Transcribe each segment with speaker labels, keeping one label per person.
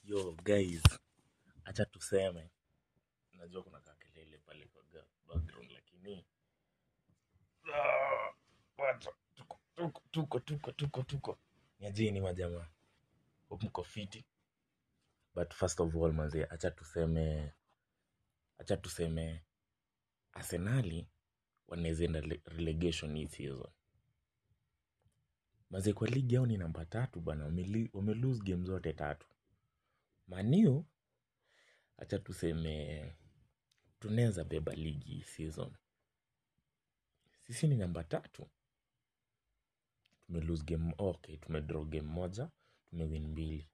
Speaker 1: yo guys acha tuseme najua kuna kakelele pale kwa ga- background lakini Ah, wacha, tuko tuko tuko tuko tuko tuko niajini majamaa hope mko fiti but first of all manze acha tuseme acha tuseme arsenali wanaweza enda le- relegation hii season maze kwa ligi yao ni namba tatu bana wameli- wamelose game zote tatu maniu acha tuseme tunaweza beba ligi hii season sisi ni namba tatu tumelose game okay tumedraw game moja tumewin mbili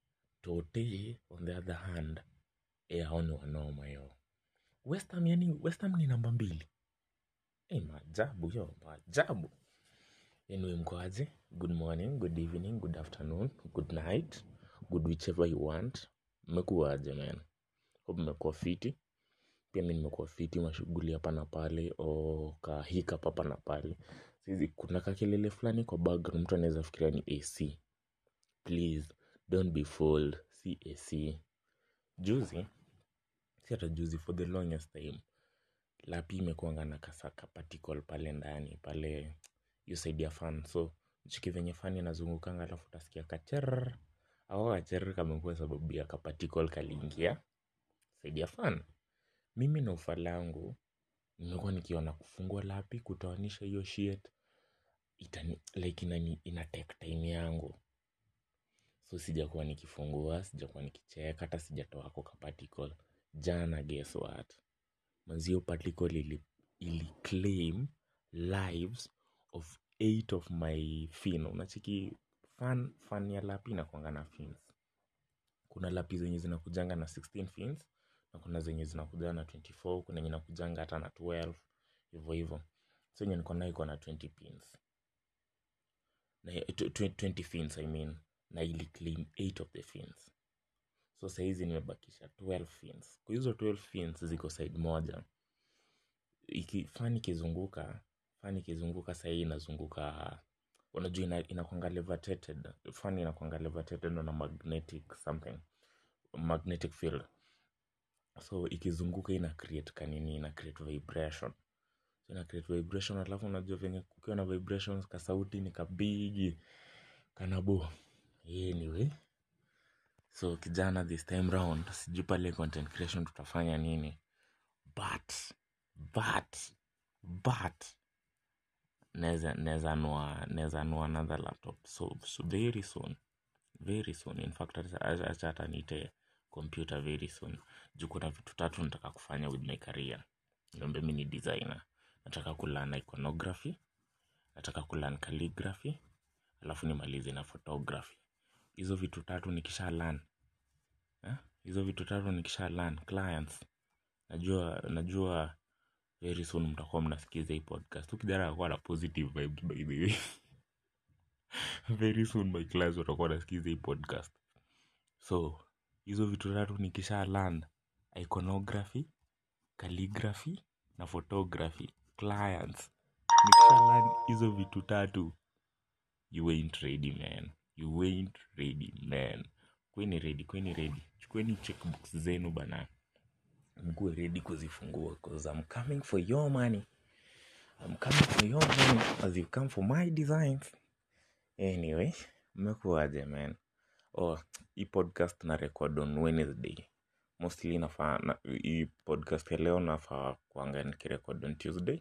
Speaker 1: tote on the other hand e hao ni wanoma yo westham yani westham ni namba mbili e maajabu yo maajabu anyway mkoaje good morning good evening good afternoon good night good whichever you want mmekuwaje man hope mmekuwa fiti pia mi nimekuwa fiti mashughuli hapa na pale o kahika hapa na pale saizi kuna kakelele fulani kwa background mtu anaweza fikiria ni ac please don't be fooled si ac juzi si hata juzi for the longest time lapi imekuanga na kasaka particle pale ndani pale hiyo side ya fan so chiki venye fan inazungukanga alafu utasikia kacher au kacher kamekuwa sababu ya kaparticle kaliingia side ya fan mimi na ufa langu nimekuwa nikiona kufungua lapi kutoanisha hiyo shit itani, like inani, ina take time yangu so sijakuwa nikifungua sijakuwa nikicheka hata sijatoa ko kaparticle jana guess what mazio particle ili, ili claim lives of eight of my fin unachiki fan, fan ya lapi inakwanga na fins kuna lapi zenye zinakujanga na 16 fins na kuna zenye zinakujanga na 24 kuna yenye inakujanga hata na 12 hivyo hivyo so yenye niko nayo iko na 20 pins na tw- tw- 20 fins i mean na ili claim 8 of the fins so sahizi nimebakisha 12 fins kwa hizo 12 fins ziko side moja iki fan ikizunguka fan ikizunguka sahii inazunguka unajua ina, inakwanga levitated fan inakwanga levitated na magnetic something magnetic field so ikizunguka ina create kanini ina create vibration so ina create vibration alafu unajua venye kukiwa na vibrations kasauti ni kabigi kanabo anyway so kijana this time round sijui pale content creation tutafanya nini but but but naweza naweza nua naweza nua another laptop so, so very soon very soon in fact acha- acha acha hata niite computer very soon juu kuna vitu tatu nataka kufanya with my career niombe mi ni designer nataka kulan iconography nataka kulan calligraphy alafu nimalize na photography hizo vitu tatu nikisha learn eh? hizo vitu tatu nikisha learn clients najua najua very soon mtakuwa mnasikiza hii podcast ukijana akuwa na positive vibes by the way very soon my class watakuwa nasikiza hii podcast so hizo vitu tatu nikisha learn iconography calligraphy na photography clients nikisha learn hizo vitu tatu you ain't ready man you ain't ready man kweni ready kweni ready chukueni checkbooks zenu bana mkuwe ready kuzifungua cause I'm coming for your money I'm coming for your money as you come for my designs anyway mmekuwaje man oh hii podcast na record on wednesday mostly nafaa na, hii podcast ya leo nafaa kuanga nikirecord on tuesday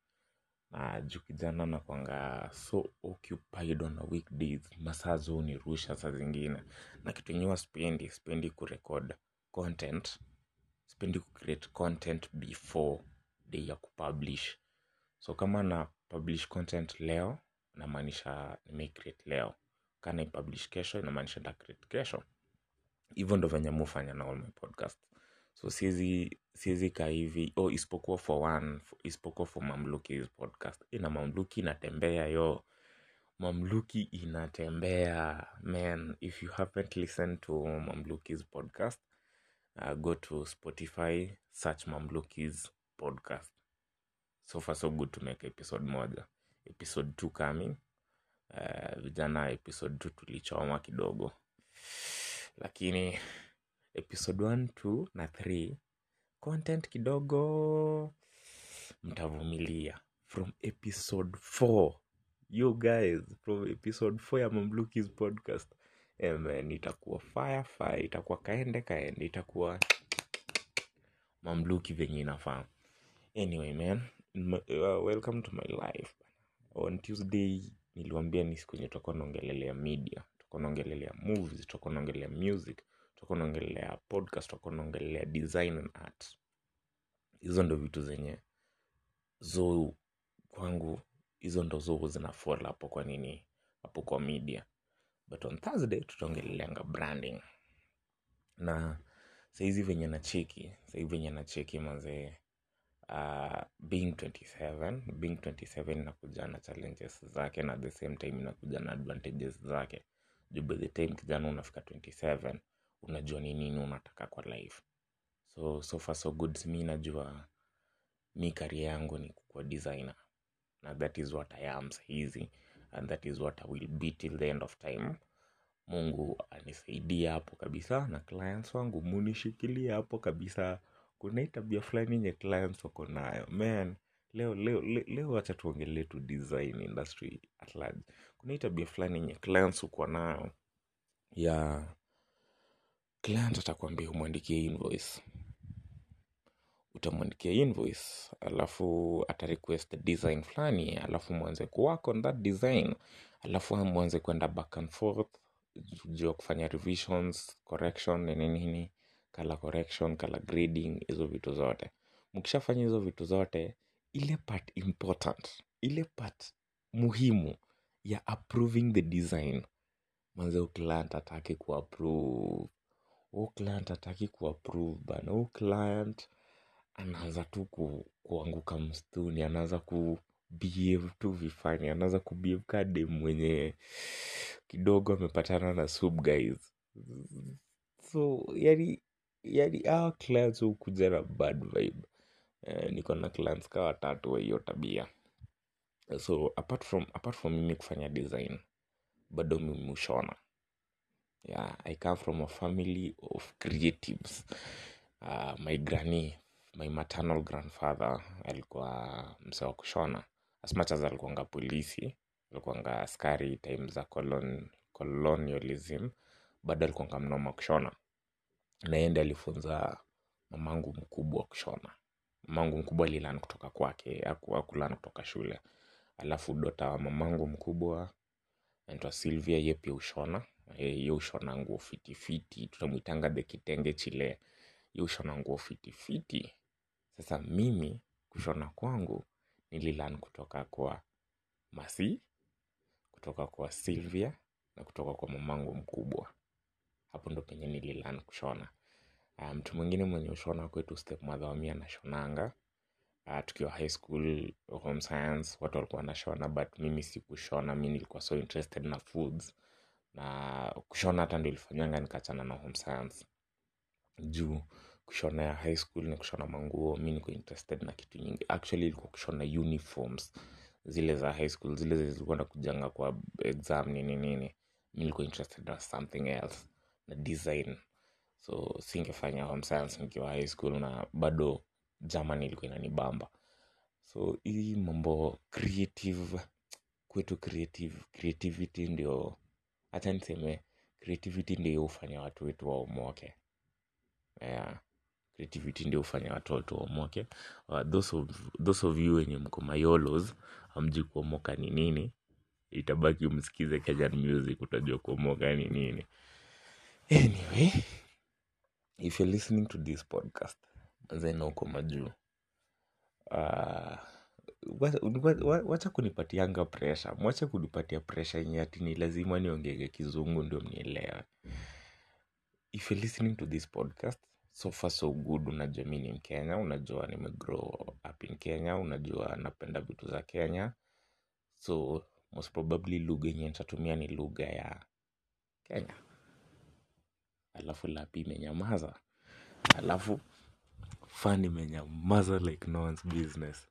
Speaker 1: na juu kijana nakwanga so occupied on a weekdays masaa zo nirusha saa zingine na kitu enyewa spendi spendi kurecord content spendi kucreate content before day ya kupublish so kama na publish content leo namaanisha nimecreate leo kana ipublish kesho inamaanisha nitacreate kesho hivyo ndo venye mufanya na all my podcast so siezi siezi kaa hivi oh, isipokuwa for one isipokuwa for mamlukis podcast ina mamluki inatembea yo mamluki inatembea man if you haven't listened to mamlukis podcast uh, go to spotify search mamlukis podcast so far so good to make episode moja episode two coming uh, vijana episode two tulichoma kidogo lakini episode 1 2 na 3 content kidogo mtavumilia from episode 4 you guys from episode 4 ya mamlukis podcast eh, man, itakuwa fire fire itakuwa kaende kaende itakuwa mamluki venye inafaa anyway man m- uh, welcome to my life on tuesday niliwambia ni siku yenye tutakuwa naongelelea media tutakuwa naongelelea movies tutakuwa naongelelea music tutakuwa naongelelea podcast tutakuwa naongelelea design and art hizo ndo vitu zenye zo kwangu hizo ndo zo zinafall hapo kwa nini hapo kwa media but on thursday tutaongeleleanga branding na saizi venye na cheki saizi venye na cheki mazee uh, being 27 being 27 inakuja na challenges zake na at the same time inakuja na advantages zake juu by the time kijana unafika 27 unajua ni nini unataka kwa life so so far so good mi najua mi kari yangu ni kukuwa designer na that is what i am sahizi and that is what i will be till the end of time mungu anisaidia hapo kabisa na clients wangu munishikilia hapo kabisa kuna hii tabia fulani yenye clients wako nayo man leo leo leo, leo wacha tuongelee tu design industry at large kuna hii tabia fulani yenye clients uko nayo ya client atakwambia umwandikie invoice utamwandikia invoice alafu ata request design fulani alafu mwanze kuwork on that design alafu mwanze kwenda back and forth juu ya kufanya revisions correction nini nini color correction color grading hizo vitu zote mkishafanya hizo vitu zote ile part important ile part muhimu ya approving the design manze huyu client ataki kuapprove huu client ataki kuapprove bana huu client anaanza tu ku, kuanguka msituni anaanza ku behave tu vifani anaanza kubehave kade mwenye kidogo amepatana na sub guys so yani yani hawa clients hukuja na bad vibe eh, niko na clients ka watatu wa hiyo tabia so apart from, apart from mimi kufanya design bado mimi hushona yeah, i come from a family of creatives uh, my granny my maternal grandfather alikuwa mse wa kushona as much as alikuanga polisi alikuanga askari time za colon, colonialism bado alikuanga mnoma kushona naende alifunza mamangu mkubwa kushona mamangu mkubwa alilan kutoka kwake akulan kutoka shule alafu dota wa mamangu mkubwa naitwa Sylvia ye pia ushona Eh, ye ushona nguo fitifiti tunamwitanga the kitenge chile ye ushona nguo fitifiti sasa mimi kushona kwangu nililan kutoka kwa masi kutoka kwa Sylvia na kutoka kwa mamangu mkubwa hapo ndo penye nililan kushona Ah, mtu mwingine mwenye ushona kwetu stepmother wami anashonanga uh, tukiwa high school home science watu walikuwa wanashona but mimi sikushona mi nilikuwa so interested na foods na kushona hata ndio ilifanyanga nikachana na home science juu kushona ya high school ni kushona manguo mi niko interested na kitu nyingi actually ilikuwa kushona uniforms zile za high school zile zilikuwa nakujanga kwa exam nini nini mi nilikuwa interested na something else na design so singefanya home science nikiwa high school na bado german ilikuwa inanibamba so hii mambo creative kwetu creative creativity ndio hacha niseme creativity ndio hufanya watu wetu waomoke yeah. creativity ndio hufanya watu wetu waomoke uh, those, of, those of you wenye mko mayolos hamji kuomoka ni nini itabaki umsikize kenyan music utajua kuomoka ni nini anyway if you're listening to this podcast zena uko majuu uh, wacha wa- wacha kunipatianga presha mwache kunipatia presha yenye ati ni lazima niongege kizungu ndio mnielewe if you're listening to this podcast so far so good unajua mi ni mkenya unajua nimegrow up in kenya unajua napenda vitu za kenya so most probably lugha yenye nitatumia ni lugha ya kenya alafu lapi imenyamaza alafu fan imenyamaza like no one's business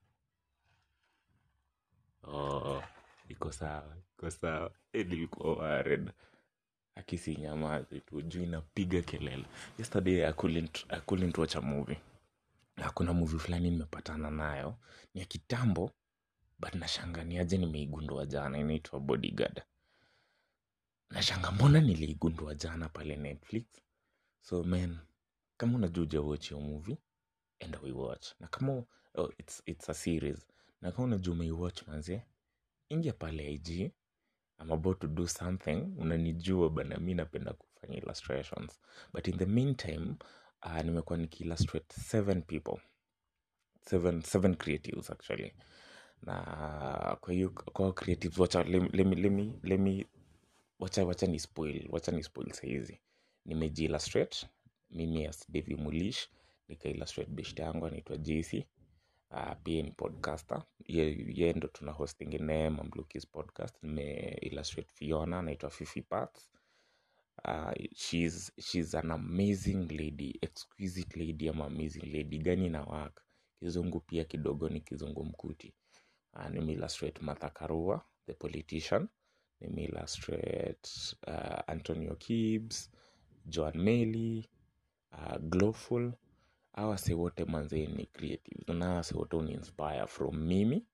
Speaker 1: oh, iko sawa iko sawa Eh, nilikuwa worried akisi nyamazi tu juu inapiga kelele yesterday I couldn't, I couldn't watch a movie na kuna movie fulani nimepatana nayo ni ya kitambo but nashanga ni aje nimeigundua jana inaitwa bodyguard nashanga mbona niliigundua jana pale netflix so man kama unajua ujawatch hiyo movie enda uiwatch na kama oh, it's, it's a series na kama unajua umeiwatch manze ingia pale ig I'm about to do something unanijua bana mi napenda kufanya illustrations but in the meantime uh, nimekuwa nikiillustrate seven people seven, seven creatives actually na kwa hiyo kwa creatives wacha lemi, lemi, lemi, lemi wacha wacha ni spoil wacha ni spoil sahizi nimeji illustrate mimi as Devi Mulish nika illustrate beshte yangu anaitwa JC uh, pia ni podcaster ye, ye ndo tuna hosting naye Mamlukis podcast nime illustrate Fiona anaitwa Fifi Parts uh, she's, she's an amazing lady exquisite lady ama amazing lady gani na work kizungu pia kidogo ni kizungu mkuti uh, nime illustrate Martha Karua the politician nime illustrate uh, Antonio Kibbs Joan Meli uh, Glowful hawa wase wote manzee ni creative na hawa wase wote uni inspire from mimi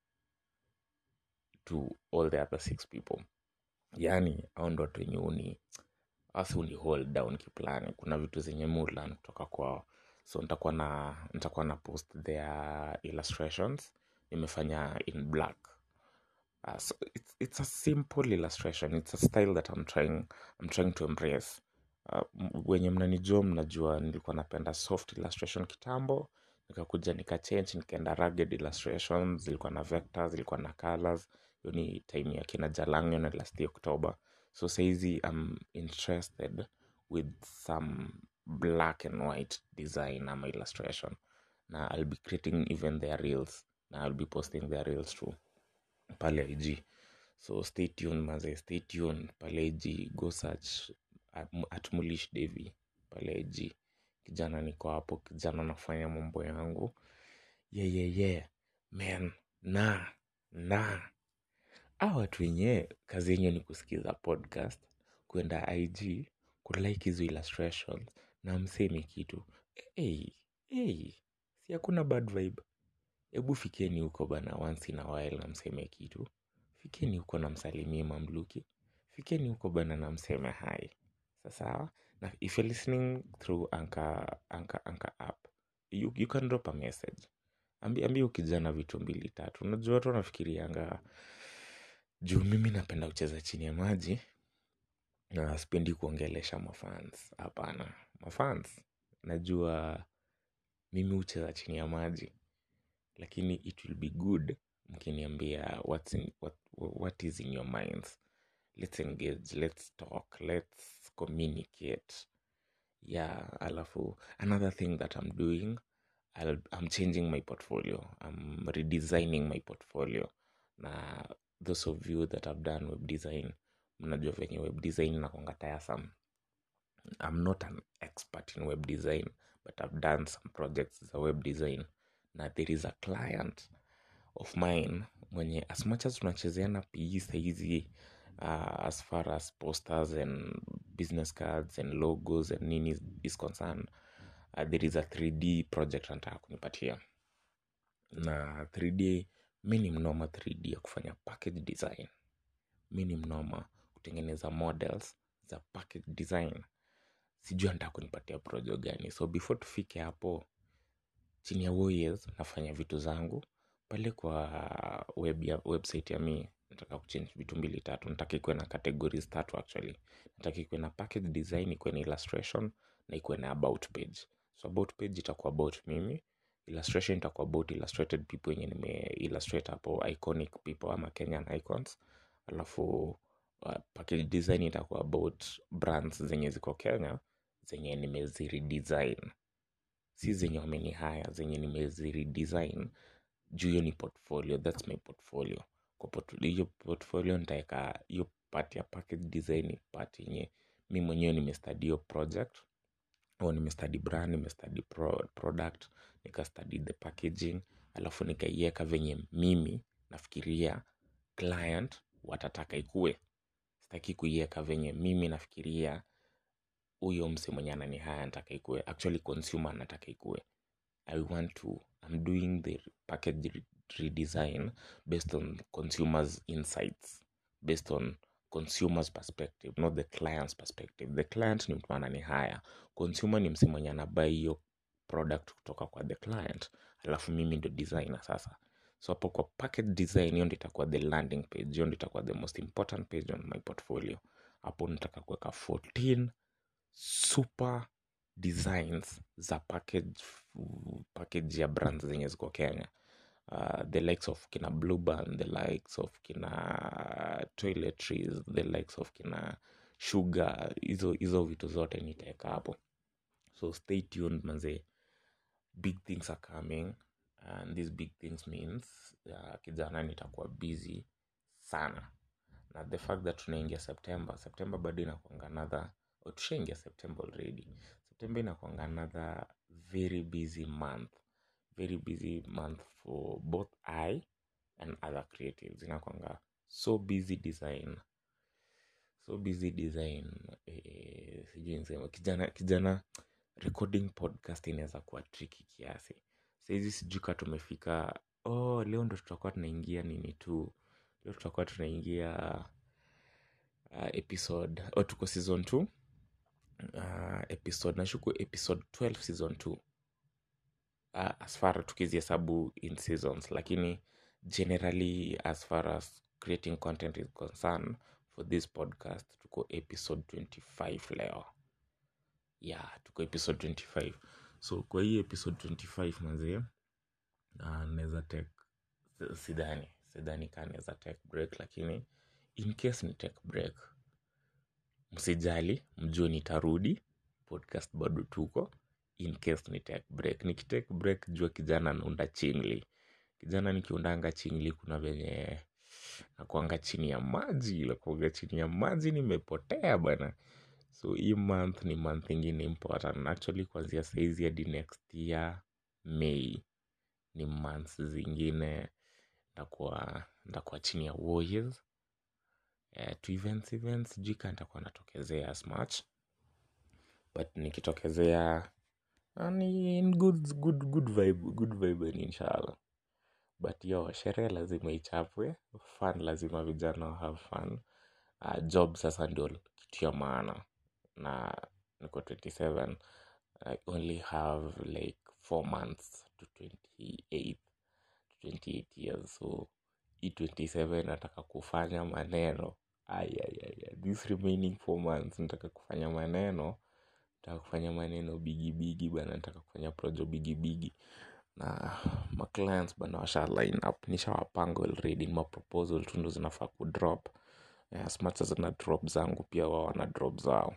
Speaker 1: to all the other six people yani au ndo watu wenye uni asi uni hold down kiplani kuna vitu zenye mulan kutoka kwao so nitakuwa na nitakuwa na post their illustrations nimefanya in black uh, so it's, it's a simple illustration it's a style that I'm trying, I'm trying to embrace uh, m- wenye mnanijua mnajua nilikuwa napenda soft illustration kitambo nikakuja nikachange nikaenda rugged illustrations zilikuwa na vectors zilikuwa na colors hiyo ni time ya kina jalangyo na last october so saizi i'm interested with some black and white design ama illustration na i'll be creating even their reels na i'll be posting their reels too pale ig so stay tuned maze stay tuned pale ig go search at, at mulish devi pale ig kijana niko hapo kijana nafanya mambo yangu yeah, yeah, yeah. man na na a watu wenyewe kazi yenyewe ni kusikiza podcast kwenda ig kulike hizo illustrations na msemi kitu hey, hey, si hakuna bad vibe hebu fikeni huko bana once in a while na mseme kitu fikeni huko na msalimie mamluki fikeni huko bana na mseme hai sasawa na if you're listening through anka anka anka app you, you can drop a message ambi, ambi ukijana vitu mbili tatu unajua watu wanafikirianga juu mimi napenda kucheza chini ya maji na sipendi kuongelesha mafans hapana mafans najua mimi hucheza chini ya maji lakini it will be good mkiniambia what's in, what, what is in your minds let's engage let's talk let's communicate yeah alafu another thing that i'm doing I'll, i'm changing my portfolio i'm redesigning my portfolio na those of you that have done web design mnajua venye web design nakwanga tiresome i'm not an expert in web design but i've done some projects za web design na there is a client of mine mwenye as much as tunachezeana pe sahizi uh, as far as posters and business cards and logos and nini is, is concerned uh, there is a 3d project anataka kunipatia na 3d mi ni mnoma 3d ya kufanya package design mi ni mnoma kutengeneza models za package design sijui anataka kunipatia projo gani so before tufike hapo chini ya Warriors nafanya vitu zangu pale kwa web ya, website ya mi nataka kuchange vitu mbili tatu nataka ikuwe na categories tatu actually nataka ikuwe na package design ikuwe na illustration na ikuwe na about page so about page itakuwa about mimi illustration itakuwa about illustrated people wenye nime illustrate hapo iconic people ama kenyan icons alafu uh, package design itakuwa about brands zenye ziko kenya zenye nimeziredesign si zenye wameni haya zenye nimeziredesign juu hiyo ni portfolio thats my portfolio kwa portfolio hiyo portfolio nitaweka hiyo part ya package design ni part yenye mi mwenyewe nimestudy hiyo project au nimestudy brand nimestudy pro, product nikastudy the packaging alafu nikaiweka venye mimi nafikiria client watataka ikue sitaki kuiweka venye mimi nafikiria huyo mse mwenye anani haya nataka ikue actually consumer anataka ikue i want to i'm doing the package re- redesign based on consumers insights based on consumers perspective not the client's perspective the client ni mtu anani haya consumer ni mse mwenye anabai hiyo product kutoka kwa the client alafu mimi ndo designer sasa so hapo kwa package design hiyo ndo itakuwa the landing page hiyo ndo itakuwa the most important page on my portfolio hapo nataka kuweka 14 super designs za package package ya brands zenye ziko kenya uh, the likes of kina blueband the likes of kina toiletries the likes of kina sugar hizo hizo vitu zote nitaweka hapo so stay tuned manze big things are coming and these big things means uh, kijana nitakuwa busy sana na the fact that tunaingia september september bado inakwanga another or tushaingia september already september inakwanga another very busy month very busy month for both i and other creatives inakwanga so busy design so busy design eh, sijui nisema kijana kijana recording podcast inaweza kuwa tricky kiasi sahizi sijui ka tumefika oh leo ndo tutakuwa tunaingia nini tu leo tutakuwa tunaingia uh, episode oh, tuko season 2 uh, episode nashuku episode 12 season 2 uh, as far tukizihesabu in seasons lakini generally as far as creating content is concerned for this podcast tuko episode 25 leo yeah tuko episode 25 so kwa hii episode 25 manzie uh, naweza take sidhani sidhani kaa naweza take break lakini in case ni take break msijali mjue nitarudi podcast bado tuko in case ni take break nikitake break jua kijana naunda chingli kijana nikiundanga chingli kuna venye nakuanga chini ya maji nakuanga chini ya maji nimepotea bana so hii month ni month ingine important actually kuanzia saizi hadi next year may ni months zingine ndakuwa ndakuwa chini ya warriors eh, to events events sijui kaa nitakuwa natokezea as much but nikitokezea ah, ni in good, good, good vibe, good vibe inshallah but yo sherehe lazima ichapwe fun lazima vijana wa have fun uh, job sasa ndio kitu ya maana na niko 27 i only have like four months to 28 to 28 years so hii 27 nataka kufanya maneno ayayaya this remaining four months nataka kufanya maneno nataka kufanya maneno bigibigi bana nataka kufanya projo bigibigi na maclients bana washa line up nishawapanga already ni maproposal tu ndo zinafaa kudrop Eh, as much as na drop zangu pia wao wana drop zao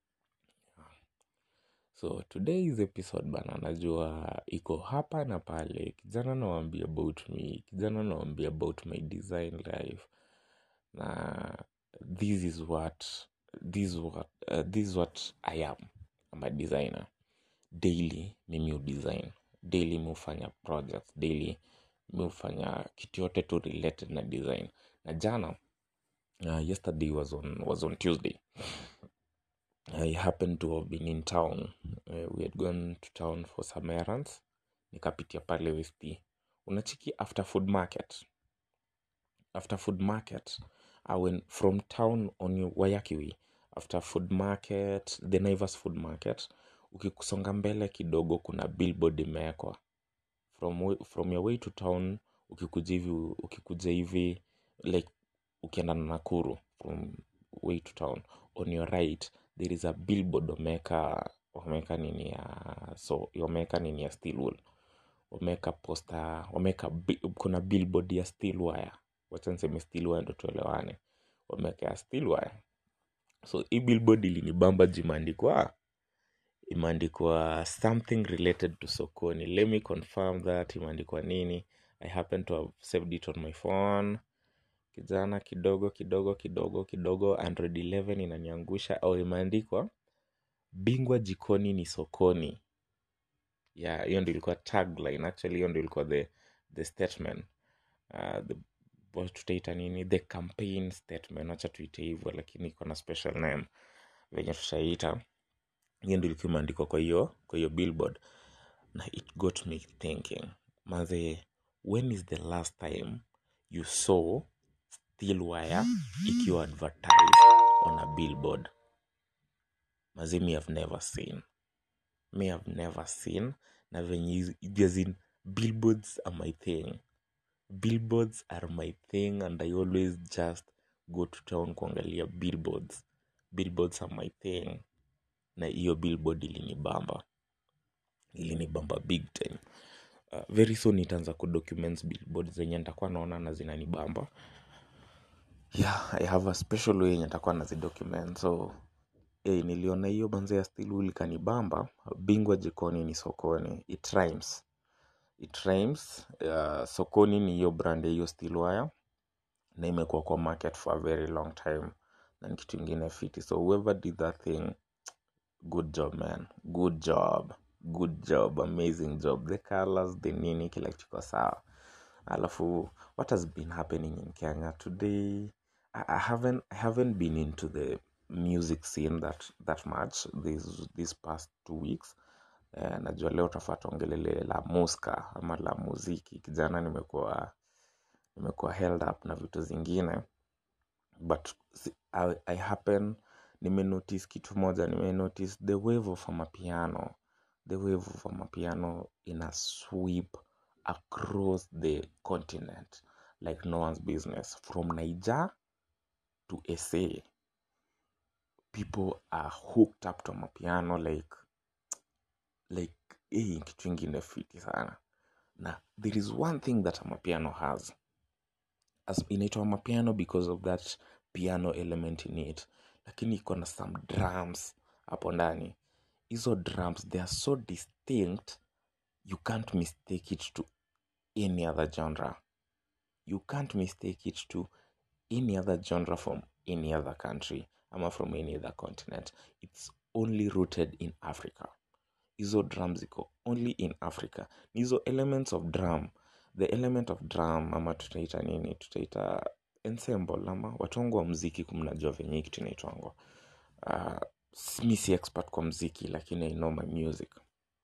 Speaker 1: so today's episode bana najua iko hapa na pale kijana nawambia about me kijana nawambia about my design life na this is what this is what, uh, this is what i am I'm a designer daily mimi udesign daily mi hufanya projects daily mi hufanya kitu yote tu related na design na jana uh, yesterday was on, was on tuesday I happened to have been in town. Uh, we had gone to town for some errands. Nikapitia pale Westi. Unachiki after food market. After food market, I went from town on your Wayakiwi. After food market, the Naivas food market. Ukikusonga mbele kidogo kuna billboard imewekwa. From, wa- from your way to town, ukikuja hivi, ukikuja hivi, like ukienda na Nakuru from way to town on your right there is a billboard wameweka wameweka nini ya so wameweka nini ya steel wool wameweka posta wameweka bi- kuna billboard ya steel wire wacha niseme steel wire ndo tuelewane wameweka ya steel wire so hii billboard ilinibamba juu imeandikwa imeandikwa something related to sokoni let me confirm that imeandikwa nini i happen to have saved it on my phone kijana kidogo kidogo kidogo kidogo android 11 inaniangusha au imeandikwa bingwa jikoni ni sokoni yeah hiyo ndio ilikuwa tagline actually hiyo ndio ilikuwa the, the statement uh, the wa- tutaita nini the campaign statement wacha tuite hivyo lakini iko na special name venye tutaita hiyo ndio ilikuwa imeandikwa kwa hiyo kwa hiyo billboard na it got me thinking maze when is the last time you saw steel wire ikiwa advertised on a billboard maze me have never seen me have never seen na venye hizi- as in billboards are my thing billboards are my thing and i always just go to town kuangalia billboards billboards are my thing na hiyo billboard ilinibamba ilinibamba big time uh, very soon itaanza kudocument billboard zenye nitakuwa naona na zinanibamba yeah i have a special way yenye nitakuwa nazidocument so eh, niliona hiyo banza ya still wool ikanibamba bingwa jikoni ni sokoni it rhymes it rhymes uh, sokoni ni hiyo brand ya hiyo steel wire na imekuwa kwa market for a very long time na ni kitu ingine fiti so whoever did that thing good job man good job good job amazing job the colors the nini kila kitu iko sawa alafu what has been happening in kenya today I, I haven't i haven't been into the music scene that that much this these past two weeks eh, najua leo tafaa tuongelele la muska ama la muziki kijana nimekuwa nimekuwa held up na vitu zingine but si- I, I happen nimenotice kitu moja nimenotice the wave of amapiano the wave of amapiano ina sweep across the continent like no one's business from niger to sa people are hooked up to amapiano like like hii ni kitu ingine fiti sana na there is one thing that amapiano has as inaitwa mapiano because of that piano element in it lakini iko na some drums hapo ndani hizo drums they are so distinct you can't mistake it to any other genre you can't mistake it to any other genre from any other country ama from any other continent it's only rooted in africa hizo drum ziko only in africa ni hizo elements of drum the element of drum ama tutaita nini tutaita ensemble ama watu wangu wa mziki kumnajua venye hii kitu inaitwangwa uh, mi si expert kwa mziki lakini i know my music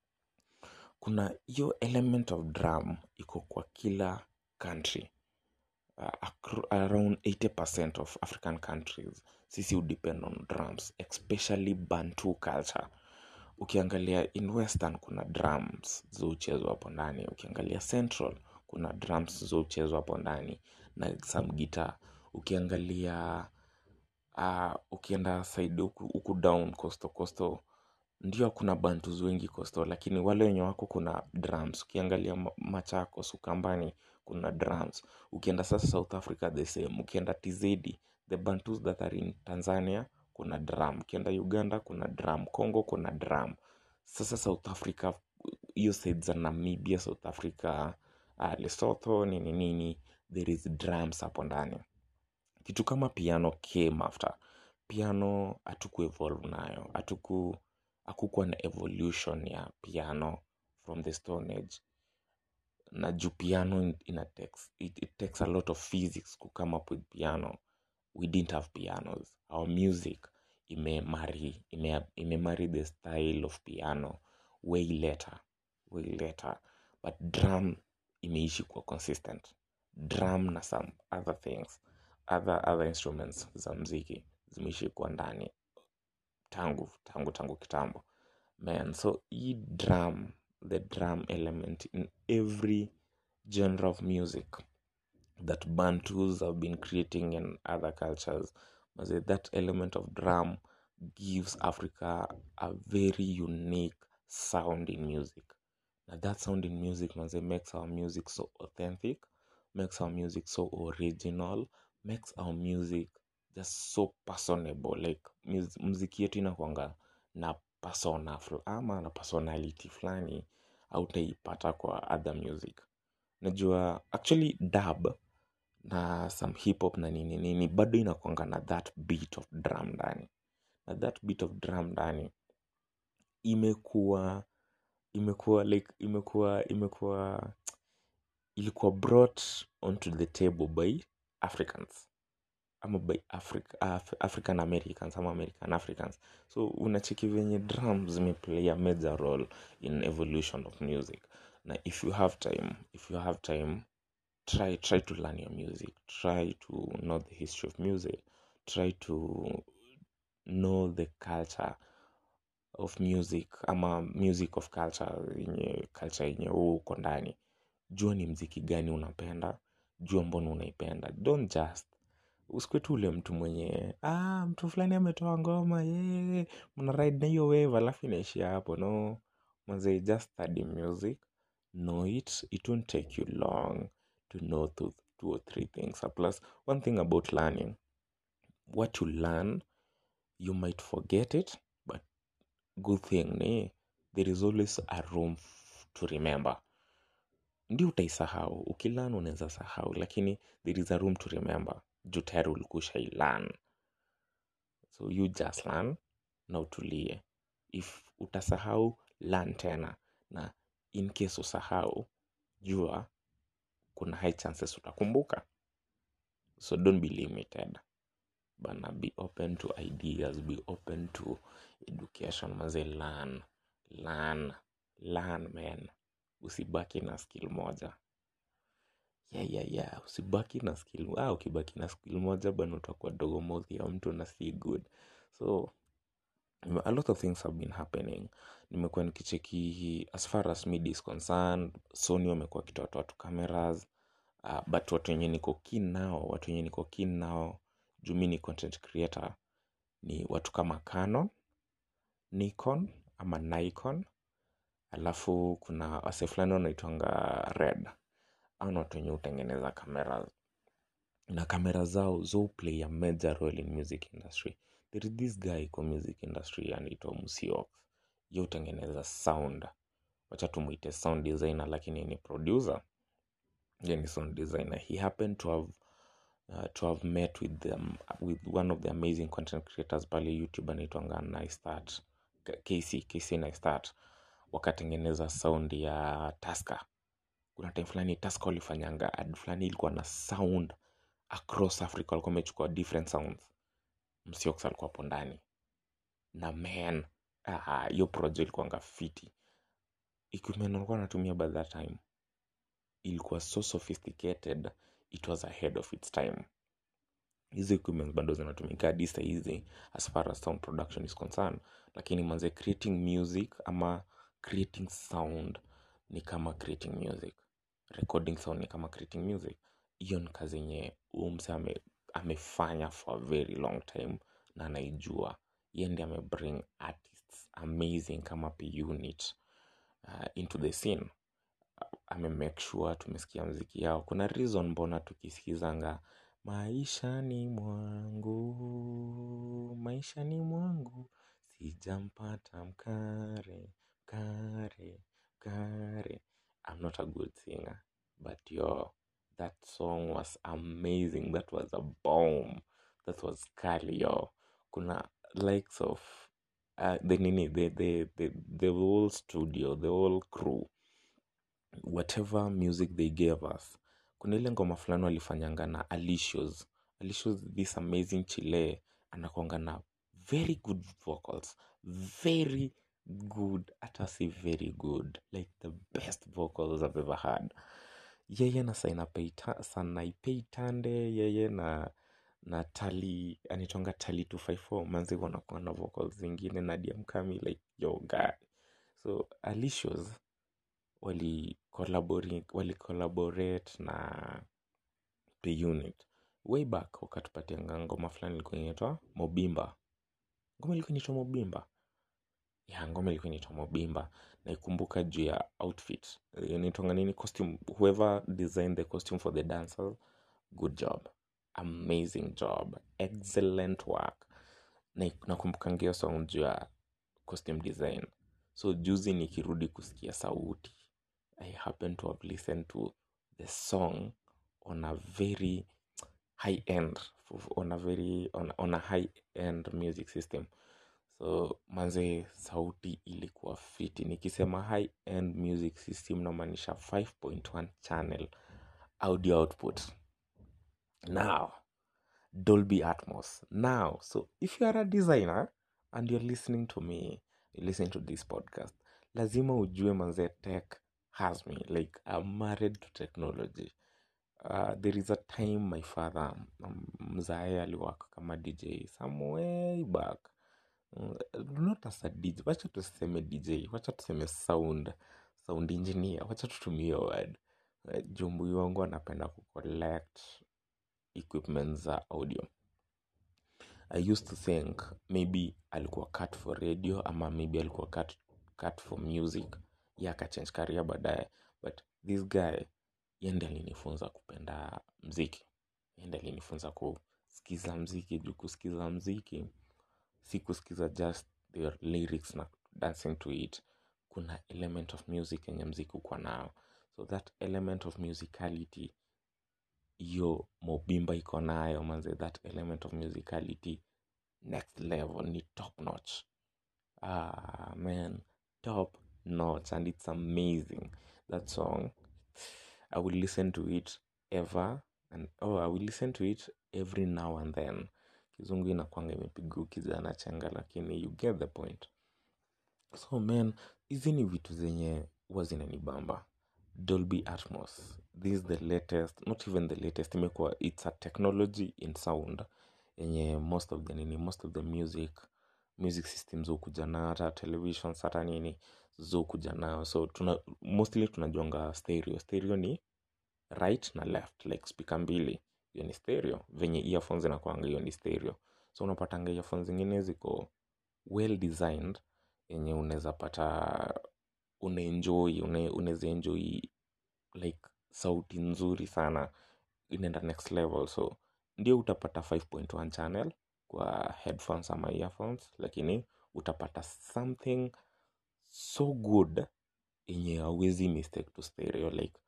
Speaker 1: kuna hiyo element of drum iko kwa kila country uh, acro- around 80% of african countries sisi udepend on drums especially bantu culture ukiangalia in western kuna drums zouchezwa hapo ndani ukiangalia central kuna drums zouchezwa hapo ndani na some guitar ukiangalia uh, ukienda side huku huku down costo costo ndio kuna bantus wengi costo lakini wale wenye wako kuna drums ukiangalia Ma- machakos ukambani kuna drums ukienda sasa south africa the same ukienda tz the bantus that are in tanzania kuna drum ukienda uganda kuna drum congo kuna drum sasa south africa hiyo side za namibia south africa uh, lesotho nini nini there is drums hapo ndani kitu kama piano came after piano hatuku evolve nayo hatuku hakukuwa na evolution ya piano from the stone age na juu piano in- ina takes, it, it takes a lot of physics to come up with piano we didn't have pianos our music imemari ime, imemari the style of piano way later way later but drum imeishi kuwa consistent drum na some other things other, other instruments za mziki zimeishi kuwa ndani tangu tangu tangu kitambo man so hii drum the drum element in every genre of music that bantus have been creating in other cultures Maze, that element of drum gives africa a very unique sound in music now that sound in music maze, makes our music so authentic makes our music so original makes our music just so personable like mus- muziki yetu inakwanga na persona fl- ama na personality fulani autaipata kwa other music najua actually dub na some hip hop na nini nini bado inakwanga na that beat of drum ndani na that beat of drum ndani imekuwa imekuwa like imekuwa imekuwa ilikuwa brought onto the table by africans ama by Africa, Af african americans ama american africans so unacheki venye drum zimeplay a major role in evolution of music na if you have time if you have time try try to learn your music try to know the history of music try to know the culture of music ama music of culture yenye culture yenye huu uko ndani jua ni mziki gani unapenda jua mbona unaipenda don't just usikwe tu ule mtu mwenye ah, mtu fulani ametoa ngoma yeye mna ride na hiyo wave alafu inaishia hapo no manze just study music know it it won't take you long to know two, two or three things Uh, plus one thing about learning what you learn you might forget it but good thing ni there is always a room f- to remember ndio utaisahau ukilan unaweza sahau lakini there is a room to remember juu tayari ulikusha ilan so you just learn na utulie if utasahau learn tena na in case usahau jua kuna high chances utakumbuka so don't be limited bana be open to ideas be open to education maze learn learn learn man usibaki na skill moja yeah, yeah, yeah. usibaki na skill ah, ukibaki na skill moja bana utakuwa dogo mouth ya mtu na si good so a lot of things have been happening nimekuwa nikicheki as far as media is concerned sony wamekuwa wakitoa watu cameras uh, but watu wenye niko keen nao watu wenye niko keen nao juu mi ni content creator ni watu kama canon nikon ama nikon alafu kuna wase fulani wanaitwanga red au ni watu wenye hutengeneza kamera na kamera zao zo play a major role in music industry there is this guy kwa music industry anaitwa musiox ye hutengeneza sound wacha tumuite sound designer lakini ni producer ye ni sound designer he happened to have uh, to have met with them with one of the amazing content creators pale youtube anaitwanga nistart kc kc nistart wakatengeneza sound ya taska kuna time fulani taska walifanyanga ad fulani ilikuwa na sound across africa walikuwa wamechukua different sounds msiox alikuwa hapo ndani na man ah, hiyo project ilikuwanga fiti equipment walikuwa wanatumia by that time ilikuwa so sophisticated it was ahead of its time hizi equipment bado zinatumika hadi sahizi as far as sound production is concerned lakini manze creating music ama creating sound ni kama creating music recording sound ni kama creating music hiyo ni kazi yenye umse ame, amefanya for a very long time na anaijua ye ndi amebring artists amazing kama p unit uh, into the scene amemake sure tumesikia mziki yao kuna reason mbona tukisikizanga maishani mwangu maishani mwangu sijampata mkare mkare mkare i'm not a good singer but yo that song was amazing that was a bomb that was kali yo kuna likes of uh, the nini the, the, the, the whole studio the whole crew whatever music they gave us kuna ile ngoma fulani walifanyanga na alicios alicios this amazing chile anakwanga na very good vocals very good hata si very good like the best vocals i've ever had yeye na Sainapei Ta- sanaipei tande yeye na na tali anitonga tali 254 manzi wanakuwa na vocals zingine na diamkami like yo guy so alicios wali collaborate, wali collaborate na the unit way back wakatupatianga ngoma fulani ilikuwa inaitwa mobimba ngoma ilikuwa inaitwa mobimba ya ngoma ilikuwa inaitwa mobimba naikumbuka juu ya outfit Eh, inaitwanga nini costume whoever designed the costume for the dancers good job amazing job excellent work na nakumbukanga hiyo song juu ya costume design so juzi nikirudi kusikia sauti i happen to have listened to the song on a very high end on a very on, on a high end music system so manze sauti ilikuwa fiti nikisema high end music system namaanisha 5.1 channel audio output now dolby atmos now so if you are a designer and you're listening to me you're listening to this podcast lazima ujue manze tech has me like i'm married to technology uh, there is a time my father um, mzae aliwaka kama dj some way back Mm, not as a dj wacha tuseme dj wacha tuseme sound sound engineer wacha tutumie hiyo word Eh, jumbui wangu anapenda kucollect equipment za audio i used to think maybe alikuwa cut for radio ama maybe alikuwa cut, cut for music ye akachange career baadaye but this guy yende alinifunza kupenda mziki yende alinifunza kusikiza mziki juu kusikiza mziki si kusikiza just their lyrics na dancing to it kuna element of music yenye mziki ukuwa nao so that element of musicality hiyo mobimba iko nayo manze that element of musicality next level ni top notch ah man top notch and it's amazing that song i will listen to it ever and oh i will listen to it every now and then kizungu inakwanga imepiga kijana chenga lakini you get the point so man hizi ni vitu zenye huwa zinanibamba dolby atmos this is the latest not even the latest imekuwa it's a technology in sound yenye most of the nini most of the music music systems hukuja nayo hata televisions hata nini zokuja nayo so tuna, mostly tunajuanga stereo stereo ni right na left like speaker mbili hiyo ni stereo venye earphones inakwanga hiyo ni stereo so unapatanga earphones zingine ziko well designed yenye unaweza pata unaenjoy une- unaweza enjoy like sauti nzuri sana inaenda next level so ndio utapata 5.1 channel kwa headphones ama earphones lakini utapata something so good yenye hauwezi mistake to stereo like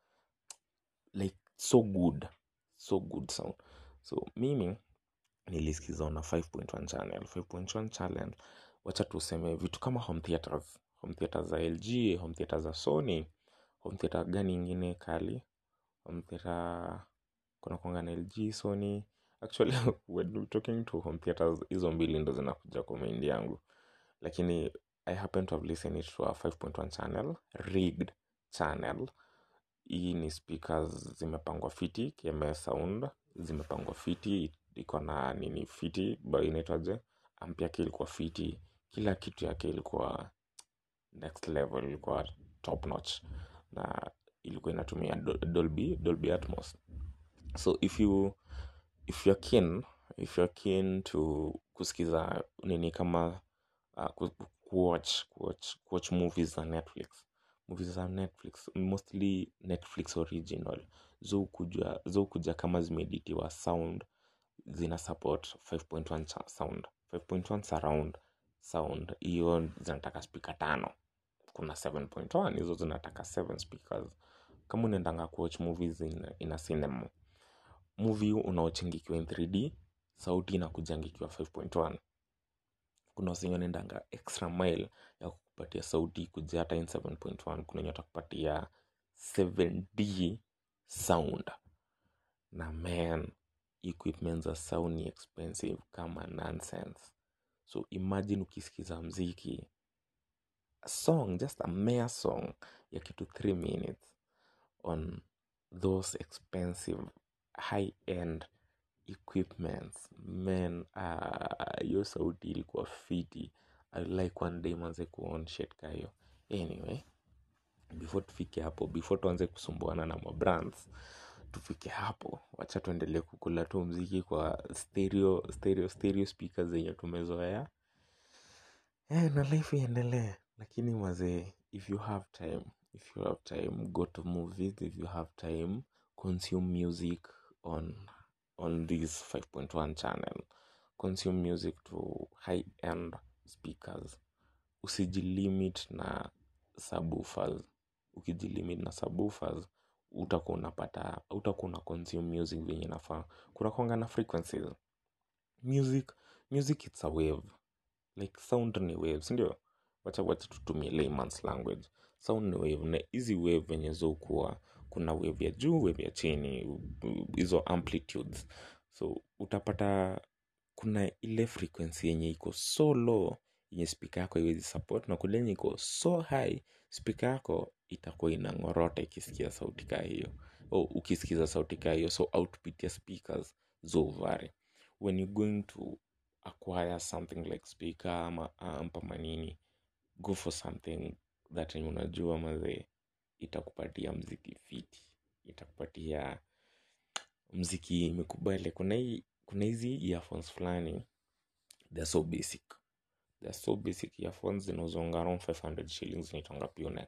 Speaker 1: like so good so good sound so mimi nilisikiza on a 5.1 channel 5.1 channel wacha tuseme vitu kama home theaters home theaters za lg home theaters za sony home theater gani ingine kali home theater kuna kwanga na lg sony actually when we're talking to home theaters hizo mbili ndo zinakuja kwa mind yangu lakini i happen to have listened it to a 5.1 channel rigged channel hii ni speakers zimepangwa fiti kms sound zimepangwa fiti iko na nini fiti ba inaitwaje amp yake ilikuwa fiti kila kitu yake ilikuwa next level ilikuwa top notch na ilikuwa inatumia Dol- dolby dolby atmos so if you if you're keen if you're keen to kusikiza nini kama uh, ku, kuwatch, kuwatch, kuwatch movies za netflix movies za netflix mostly netflix original zokuja zokuja kama zimeeditiwa sound zina support 5.1 cha- sound 5.1 surround sound hiyo zinataka spika tano kuna 7.1 hizo zinataka 7 speakers kama unaendanga kuwatch movies in, in a cinema movie unaochingikiwa in 3d sauti inakujangikiwa 5.1 kuna wasenye wanaendanga extra mile ya kukupatia sauti kuja hata in 7.1 kuna wenye watakupatia 7d sound na man equipment za sound ni expensive kama nonsense so imagine ukisikiza mziki a song just a mere song ya kitu 3 minutes on those expensive high end equipments man ah, hiyo sauti ilikuwa fiti i like one day manze kuon shit kayo anyway before tufike hapo before tuanze kusumbuana na mabrands tufike hapo wacha tuendelee kukula tu mziki kwa stereo stereo stereo speakers zenye tumezoea eh, na life iendelee lakini mazee if you have time if you have time go to movies if you have time consume music on on this 5.1 channel consume music to high end speakers usijilimit na subwoofers ukijilimit na subwoofers utakuwa unapata utakuwa una consume music venye nafaa kuna kwanga na frequencies music music it's a wave like sound ni wave sindio wacha wacha tutumie layman's language sound ni wave na hizi wave venye zokuwa kuna wave ya juu wave ya chini hizo amplitudes so utapata kuna ile frequency yenye iko so low yenye spika yako haiwezi support na kule yenye iko so high spika yako itakuwa inang'orota ikisikia sauti kaa hiyo oh, ukisikiza sauti kaa hiyo so output ya speakers zo vary when you're going to acquire something like speaker ama amp ama nini go for something that yenye unajua mazee itakupatia mziki fiti itakupatia mziki imekubali kuna hii kuna hizi earphones fulani they're so basic they're so basic earphones zinauzonga around 500 shillings naitanga Pionex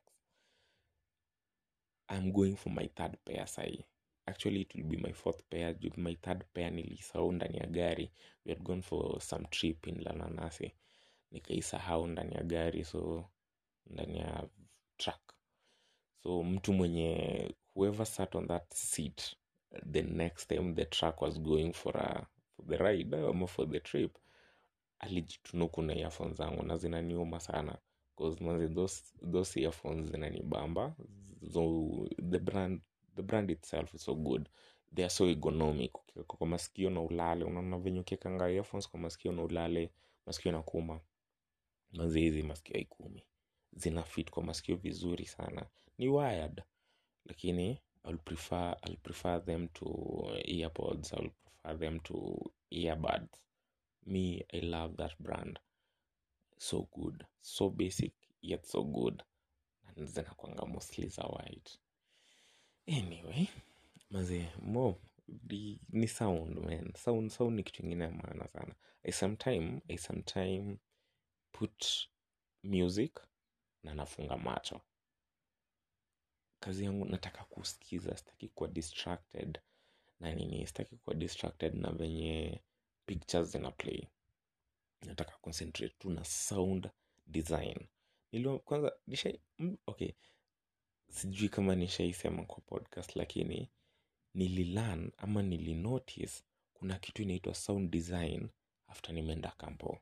Speaker 1: I'm going for my third pair sahi actually it will be my fourth pair juu my third pair nilisahau ndani ya gari we had gone for some trip in Lananase nikaisahau ndani ya gari so ndani ya truck so mtu mwenye whoever sat on that seat the next time the truck was going for, a, for the ride ama for the trip alijitunuku na earphones zangu na zinaniuma sana cause manze those, those earphones zinanibamba so the brand the brand itself is so good they are so economic ukiweka kwa masikio na ulale unaona venye ukiekanga earphones kwa masikio na ulale masikio na kuma manze hizi masikio ikumi zina fit kwa masikio vizuri sana ni wired lakini I'll prefer, I'll prefer them to earpods I'll prefer them to earbuds me I love that brand so good so basic yet so good na zinakwanga mostly za white anyway maze mo di, ni sound man sound sound ni kitu ingine ya maana sana i sometime i sometime put music na nafunga macho kazi yangu nataka kusikiza sitaki kuwa distracted na nini sitaki kuwa distracted na venye pictures zina play nataka concentrate tu na sound design Nilio, kwanza nisha mm, okay sijui kama nishaisema kwa podcast lakini nililearn ama nilinotice kuna kitu inaitwa sound design after nimeenda kampo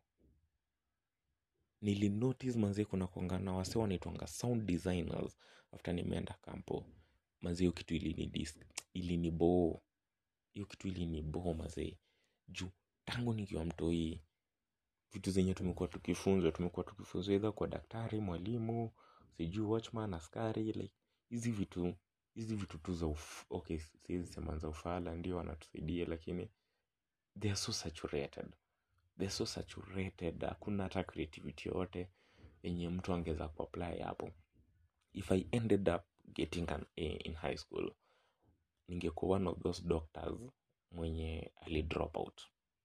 Speaker 1: nilinotice manzie kuna kuangana wase wanaitwanga sound designers after nimeenda kampo manzie hiyo kitu ilinidis iliniboo hiyo kitu iliniboo mazee juu tangu nikiwa mtoi vitu zenye tumekuwa tukifunzwa tumekuwa tukifunzwa either kwa daktari mwalimu sijui watchman askari like hizi vitu hizi vitu tu za uf, okay siwezi sema za ufala ndio wanatusaidia lakini they are so saturated they're so saturated hakuna hata creativity yoyote yenye mtu angeweza kuapply hapo if i ended up getting an a in high school ningekuwa one of those doctors mwenye ali drop out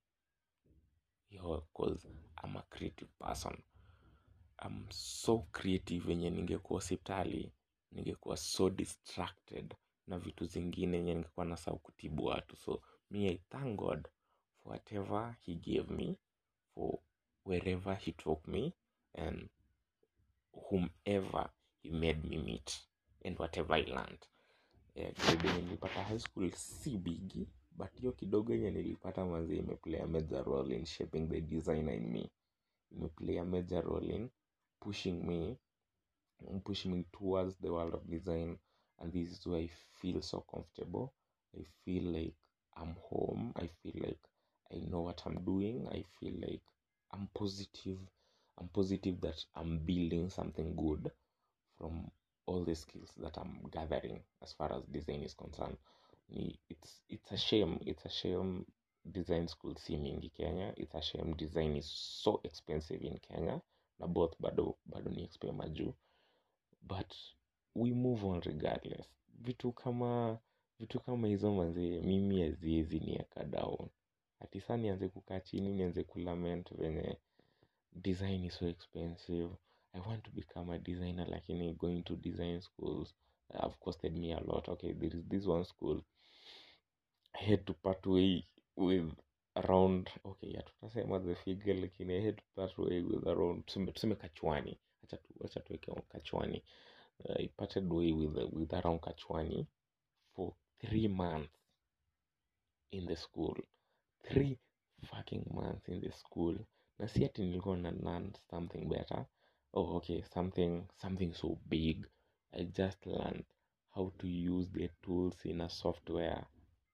Speaker 1: yo cause I'm a creative person I'm so creative yenye ningekuwa hospitali ningekuwa so distracted na vitu zingine yenye ningekuwa nasahau kutibu watu so me i thank god for whatever he gave me for wherever he took me and whomever he made me meet and whatever i learned yeah, grade yenye nilipata high school si bigi but hiyo kidogo yenye nilipata mazi imeplay a major role in shaping the designer in me imeplay a major role in pushing me pushing me towards the world of design and this is where i feel so comfortable i feel like i'm home i feel like i know what i'm doing i feel like i'm positive i'm positive that i'm building something good from all the skills that i'm gathering as far as design is concerned ni it's it's a shame it's a shame design school si mingi kenya it's a shame design is so expensive in kenya na both bado bado ni expe majuu but we move on regardless vitu kama vitu kama hizo manzee mimi haziwezi nieka down ati saa nianze kukaa chini nianze kulament venye design is so expensive i want to become a designer lakini going to design schools have costed me a lot okay there is this one school i had to part way with around okay ya tutasema the figure lakini i had to part way with around tuseme, tuseme kachwani acha tu acha tuweke kachwani uh, i parted way with, with around kachwani for three months in the school three fucking months in the school na si ati nilikuwa na learn something better oh okay something something so big i just learned how to use the tools in a software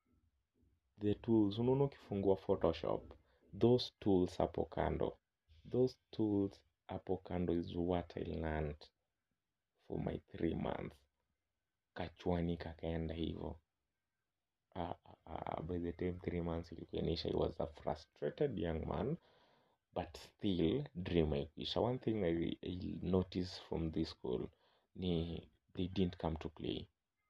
Speaker 1: the tools unaona ukifungua photoshop those tools hapo kando those tools hapo kando is what i learned for my three months kachwani kakaenda hivo uh, uh, by the time three months ilikuwa inaisha i was a frustrated young man but still dream haikuisha one thing I, I noticed from this school ni they didn't come to play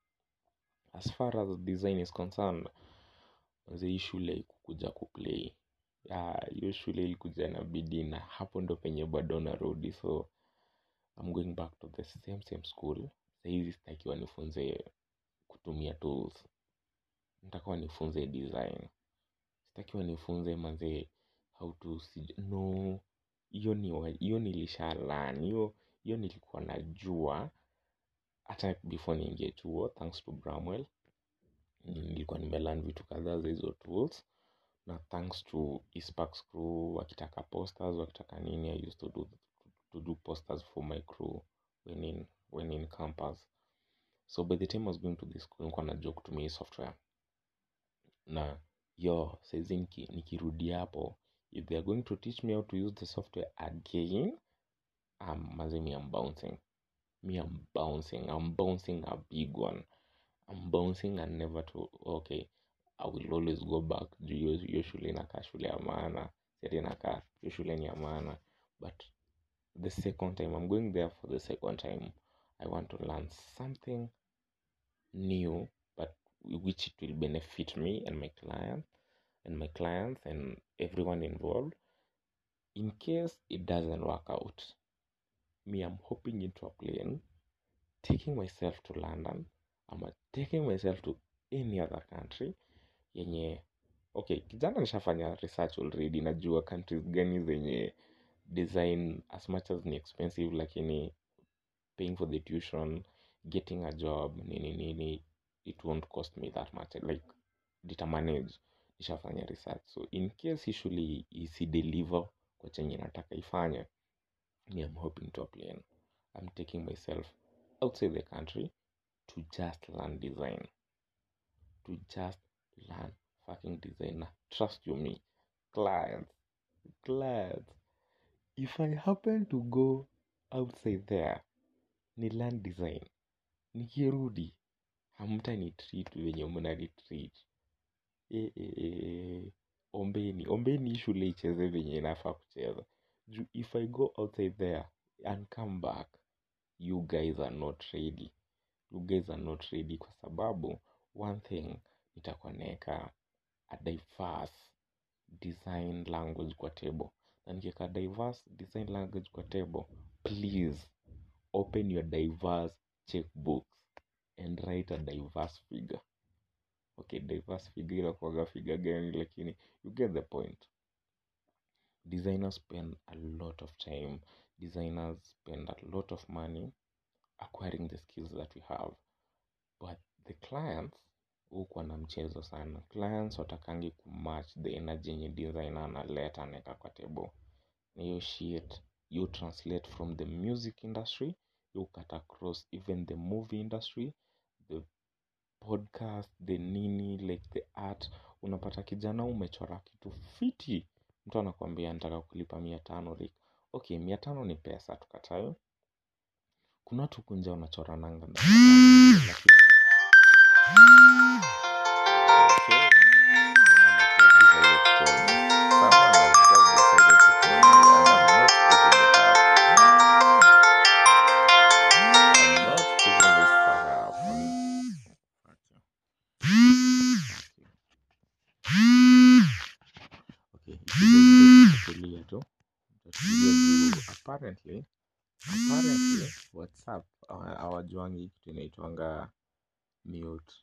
Speaker 1: as far as design is concerned manze hii shule ikukuja kuplay hiyo shule ilikuja na bidii na hapo ndo penye bado narudi so I'm going back to the same same school sahizi sitaki wanifunze kutumia tools nataka wanifunze design sitaki wanifunze manze how to sij- no hiyo ni wa- hiyo nilishalan hiyo hiyo nilikuwa najua hata before niingie chuo thanks to bramwell nilikuwa nimelan vitu kadhaa za hizo tools na thanks to Eastparks crew wakitaka posters wakitaka nini i used to do, to do posters for my crew when in, when in campus so by the time i was going to this school nilikuwa najua kutumia hii software na yo saizi niki, nikirudi hapo if they are going to teach me how to use the software again um, maze me I'm bouncing me I'm bouncing I'm bouncing a big one I'm bouncing and never to okay I will always go back juu hiyo hiyo shule inakaa shule ya maana siati inakaa hiyo shule ni ya maana but the second time I'm going there for the second time I want to learn something new but which it will benefit me and my client and my clients and everyone involved in case it doesn't work out me i'm hopping into a plane taking myself to london ama taking myself to any other country yenye okay kijana nishafanya research already najua countries gani zenye design as much as ni expensive lakini paying for the tuition getting a job nini nini it won't cost me that much like nitamanage nishafanya research so in case hii shule isideliver kwa chenye nataka ifanye me i'm hoping to a plane i'm taking myself outside the country to just learn design to just learn fucking design na trust you me clients clients if i happen to go outside there ni learn design nikirudi hamtani treat venye mnani treat e, e, e, ombeni ombeni hii shule icheze venye inafaa kucheza juu if i go outside there and come back you guys are not ready you guys are not ready kwa sababu one thing nitakuwa naeka a diverse design language kwa table na nikiweka diverse design language kwa table please open your diverse checkbooks and write a diverse figure okay diverse figure inakuwaga figure gani lakini you get the point designers spend a lot of time designers spend a lot of money acquiring the skills that we have but the clients hukuwa na mchezo sana clients watakangi kumatch the energy yenye designer analeta anaeka kwa table na hiyo shit you translate from the music industry you cut across even the movie industry the podcast the nini like the art unapata kijana umechora kitu fiti mtu anakwambia nataka kulipa mia tano rik okay mia tano ni pesa tukatayo kuna watu kunja unachora nanga na lakini okay someone has just decided to call me someone has just decided to call me and I'm not picking it up I'm not picking this sucker up okay okay tulia tu tutulia juu apparently apparently whatsapp hawa- hawajuangi kitu inaitwanga mute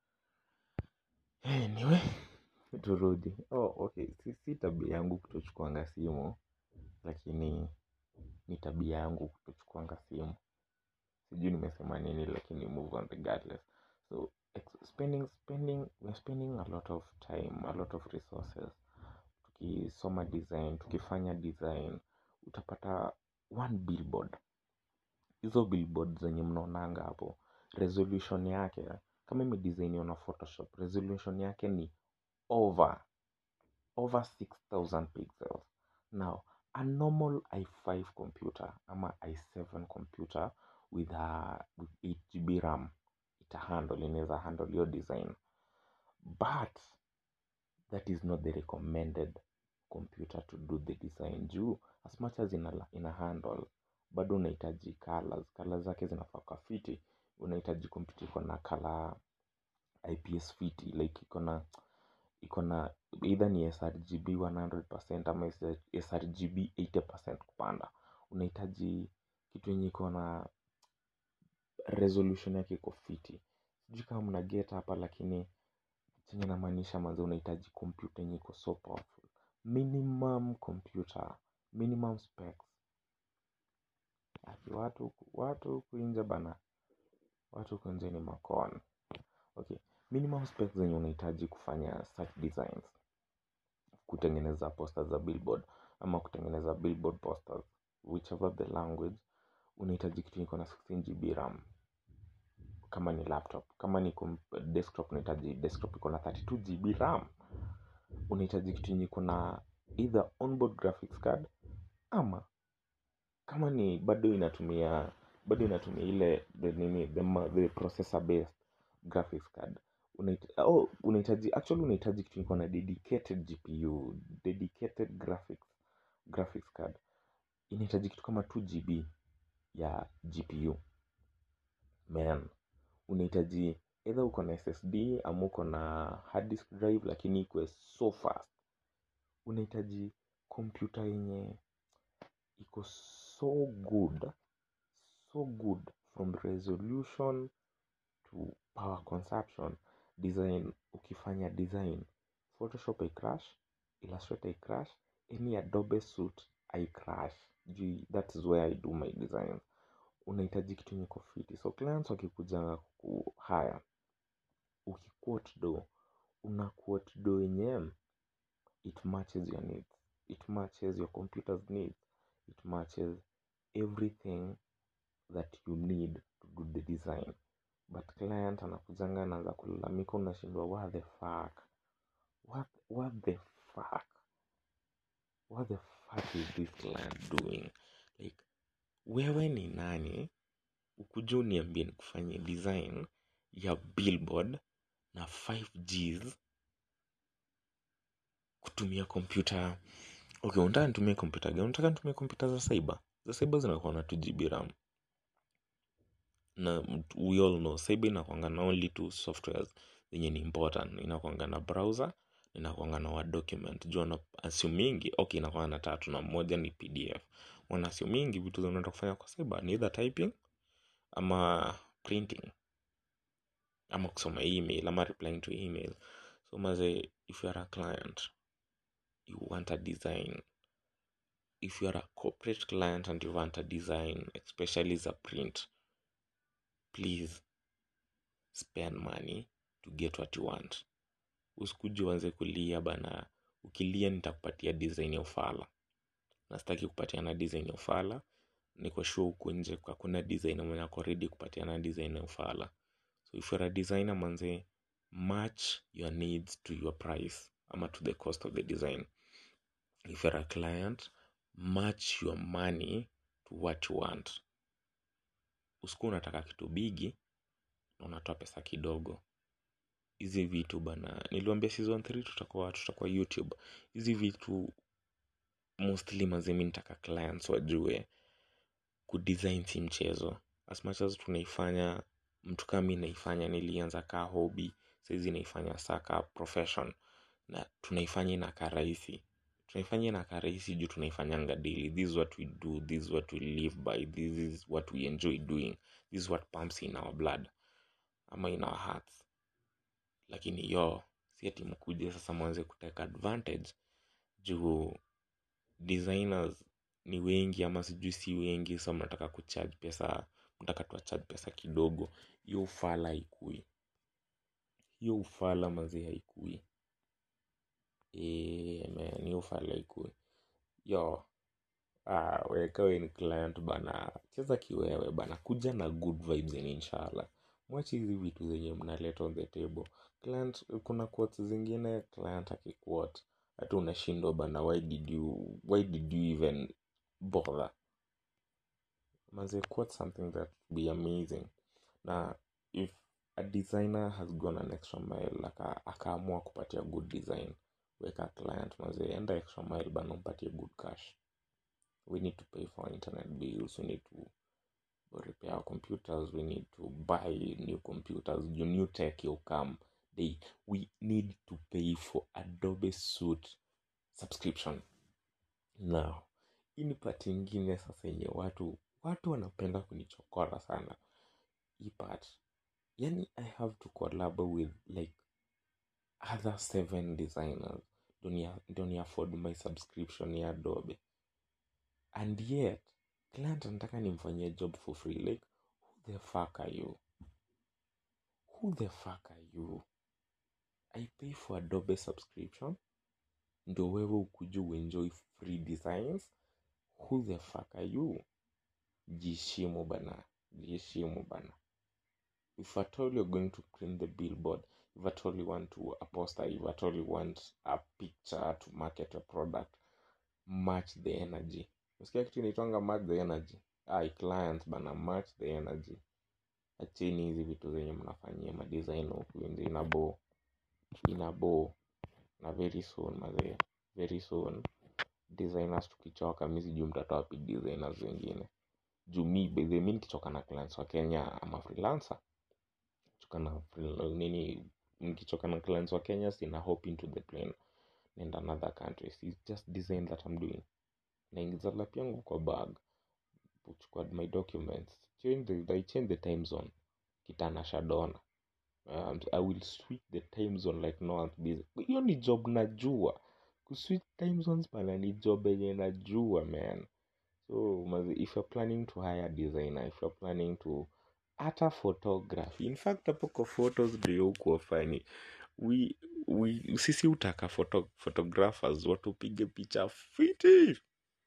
Speaker 1: anyway turudi oh okay si, si tabia yangu kutochukuanga simu lakini ni tabia yangu kutochukuanga simu sijui nimesema nini lakini move on regardless so ex- spending spending we're spending a lot of time a lot of resources tukisoma design tukifanya design utapata one billboard hizo billboard zenye mnaonanga hapo resolution yake kama imedesigniwa na photoshop resolution yake ni over over 6000 pixels now a normal i5 computer ama i7 computer with, a, with 8 gb ram ita handle inaweza handle hiyo design but that is not the recommended computer to do the design juu as much as ina, ina handle bado unahitaji colors colors zake zinafaa kwa fiti unahitaji computer iko na color ips fiti like iko na iko na either ni srgb 100% ama srgb 80% kupanda unahitaji kitu yenye iko na resolution yake iko fiti sijui kama mna get hapa lakini chenye namaanisha manze unahitaji computer yenye iko so powerful minimum computer minimum specs Aki watu watu huku nje bana watu huku nje ni makon okay minimum specs zenye unahitaji kufanya such designs kutengeneza posters za billboard ama kutengeneza billboard posters whichever the language unahitaji kitu iko na 16 gb ram kama ni laptop kama ni desktop unahitaji desktop iko na 32 gb ram unahitaji kitu yenye iko na either onboard graphics card ama kama ni bado inatumia bado inatumia ile the nini the, the processor based graphics card unahitaji oh, unahitaji actually unahitaji kitu iko na dedicated gpu dedicated graphics graphics card inahitaji kitu kama 2 gb ya gpu man unahitaji either uko na ssd ama uko na hard disk drive lakini ikuwe so fast unahitaji kompyuta yenye iko so good so good from resolution to power consumption design ukifanya design photoshop icrash illustrator icrash any adobe suite icrash juu that is where i do my designs unahitaji kitu yenye iko fiti so clients wakikuja kuhaya ukiquote do una quote do yenye it matches your needs it matches your computer's needs it matches everything that you need to do the design but client anakujanga anaanza kulalamika unashindwa what the fuck what, what the fuck what the fuck is this client doing like wewe ni nani ukuja uniambie nikufanyie design ya billboard na 5gs kutumia kompyuta okay unataka nitumie kompyuta gani unataka nitumie kompyuta za cyber za cyber zinakuwa na 2 gb ram na we all know cyber inakwanga na only two softwares zenye ni important inakwanga na browser inakwanga na word document juu wana assumingi okay inakwanga na tatu na moja ni pdf wana assumingi vitu zinaenda kufanya kwa cyber ni either typing ama printing ama kusoma email ama replying to email so maze if you are a client you want a design if you are a corporate client and you want a design especially za print please spend money to get what you want usikuji uanze kulia bana ukilia nitakupatia design ya ufala na sitaki kupatiana design ya ufala niko sure huku nje hakuna designer mwenye ako ready kupatiana design ya ufala so if you're a designer manze match your needs to your price ama to the cost of the design if you're a client match your money to what you want usiku unataka kitu bigi na unatoa pesa kidogo hizi vitu bana niliwambia season 3 tutakuwa tutakuwa youtube hizi vitu mostly mazimi nitaka clients wajue kudesign si mchezo as much as tunaifanya mtu kama mi naifanya nilianza kaa hobby saizi naifanya saka profession na tunaifanya inakaa rahisi tunaifanya inakaa rahisi juu tunaifanyanga daily this is what we do this is what we live by this is what we enjoy doing this is what pumps in our blood ama in our hearts lakini yo si ati mkuje sasa mwanze kuteka advantage juu designers ni wengi ama sijui si wengi sa mnataka kucharge pesa mnataka tuwacharge pesa kidogo hiyo ufala haikui hiyo ufala mazi haikui e, man hiyo ufala haikui yo ah, weka we ni client bana cheza kiwewe bana kuja na good vibes in inshallah mwache hizi vitu zenye mnaleta on the table client kuna quotes zingine client akiquote hata unashindwa bana why did you why did you even bother manze quote something that be amazing na if a designer has gone an extra mile aka akaamua kupatia good design weka client manze enda extra mile bana umpatie good cash we need to pay for internet bills we need to repair our computers we need to buy new computers your new tech will come they we need to pay for adobe suite subscription now hii ni pati ingine sasa yenye watu watu wanapenda kunichokora sana hii part yani i have to collab with like other seven designers ndo ni afford my subscription ya adobe and yet client anataka nimfanyie job for free like who the fuck are you who the fuck are you i pay for adobe subscription ndo wewe ukuja uenjoy free designs who the fuck are you jishimu bana jishimu bana if at all you're going to print the billboard if at all you want to a poster if at all you want a picture to market a product match the energy usikia kitu inaitwanga match the energy ai clients bana match the energy acheni hizi vitu zenye mnafanyia madesign huku nje inabo inabo na very soon mazee very soon designers tukichoka mi sijui mtatoa wapi designers wengine juu mi bedhe mi nikichoka na clients wa kenya ama freelancer choka na freel- nini nikichoka na clients wa kenya sina hop into the plane and another countries It's just design that i'm doing naingiza lap yangu kwa bag kuchukua my documents change the, I change the time zone kitana shadona um, i will switch the time zone like no one's busy hiyo ni job najua kuswitch time zones bana ni job yenye najua man so mazi, if you're planning to hire a designer if you're planning to hata photography in fact hapo kwa photos ndio hukuwa fani we, we, sisi utaka photo, photographers watupige picha fiti